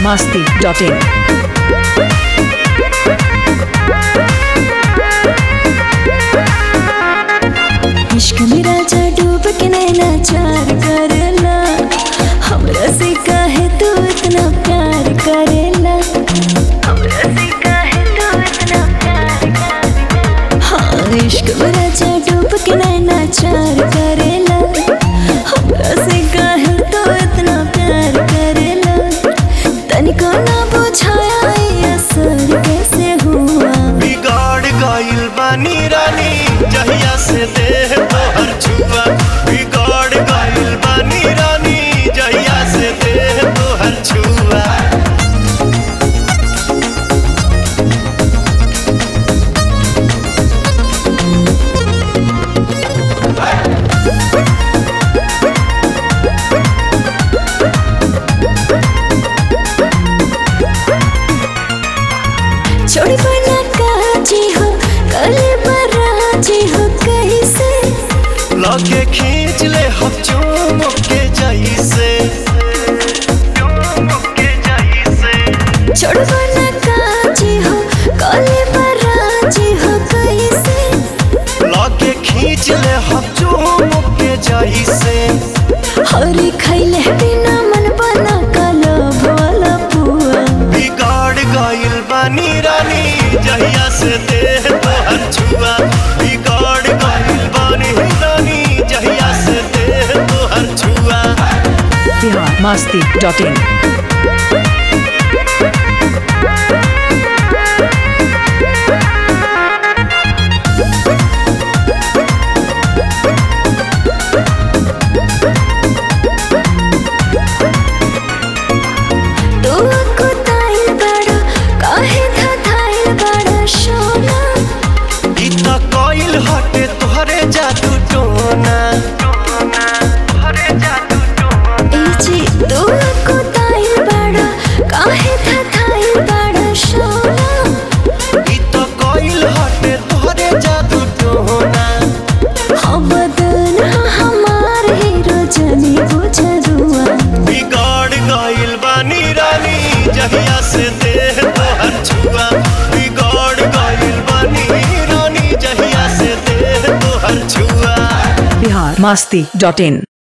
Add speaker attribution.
Speaker 1: masti.in.
Speaker 2: इश्क में राजा डूब के नैना चार करेला हमरा से काहे तू इतना प्यार करेला हमरा से काहे तू इतना प्यार करेला हाँ इश्क में राजा डूब के नैना चार करेला हमरा से काहे तू इतना प्यार करेला तनिको ना बुझाया ये असर कैसे हुआ
Speaker 3: बिगाड़ गइल बानी रानी जहिया से देह तोहर छुआ बिगाड़ गइल बानी रानी जहिया से देह तोहर छुआ
Speaker 2: छोड़ी बना काजी हो कले बराजी हो कैसे
Speaker 3: लगे खींच ले हम चूम के जैसे चूम के जैसे
Speaker 2: छोड़ बना काजी हो कले बराजी हो कैसे
Speaker 3: लगे खींच ले हम चूम के जैसे
Speaker 2: हरी खैले बिना मन बना कलब वाला पुआ
Speaker 3: बिगाड़ गइल बानी रानी जहिया से देह तोहर छुआ बिगाड़ गइल बानी रानी जहिया से देह तोहर छुआ
Speaker 1: Bihar masti.in.
Speaker 2: तू कुताइल बड़ा काहे धधाइल बड़ा सोना
Speaker 3: ई त कइल हटे तोहरे जादू टोना तोहरे जादू टोना
Speaker 2: ए जी तू कुताइल बड़ा काहे धधाइल बड़ा सोना
Speaker 3: ई त कइल हटे तोहरे जादू टोना
Speaker 2: हम बदन हमार हीरो जनी बुझरुआ
Speaker 3: बिगाड़ गइल बानी रानी जहिया से देह तोहर छुआ बिगाड़ गइल बानी रानी जहिया से देह तोहर छुआ
Speaker 1: Bihar masti.in.